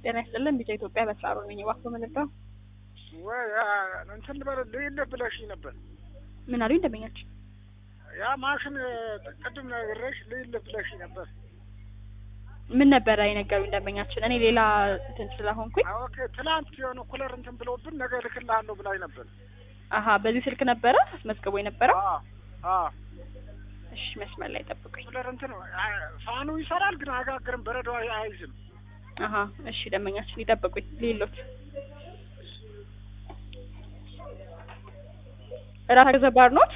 ጤና ይስጥልን ቢጫ ኢትዮጵያ በስራሩ ነኝ። እባክዎ ምንድነው? ወይ እንትን ልበል ልይልህ ብለሽኝ ነበር። ምን አሉኝ ደንበኛችን? ያ ማሽን ቅድም ነግሬሽ ልይልህ ብለሽኝ ነበር። ምን ነበረ የነገሩኝ ደንበኛችን? እኔ ሌላ እንትን ስለሆንኩኝ ኦኬ ትላንት የሆነ ኩለር እንትን ብለውብን ነገ እልክልሃለሁ ብላኝ ነበር። አሀ በዚህ ስልክ ነበረ አስመዝግቦ የነበረው? አዎ አዎ እሺ መስመር ላይ ጠብቁኝ። ኩለር እንትን ፋኑ ይሰራል ግን አያጋግርም፣ በረዶ አይዝም። አሀ እሺ ደንበኛችን ይጠብቁኝ ሌሎት ራስ ገዘባር ኖት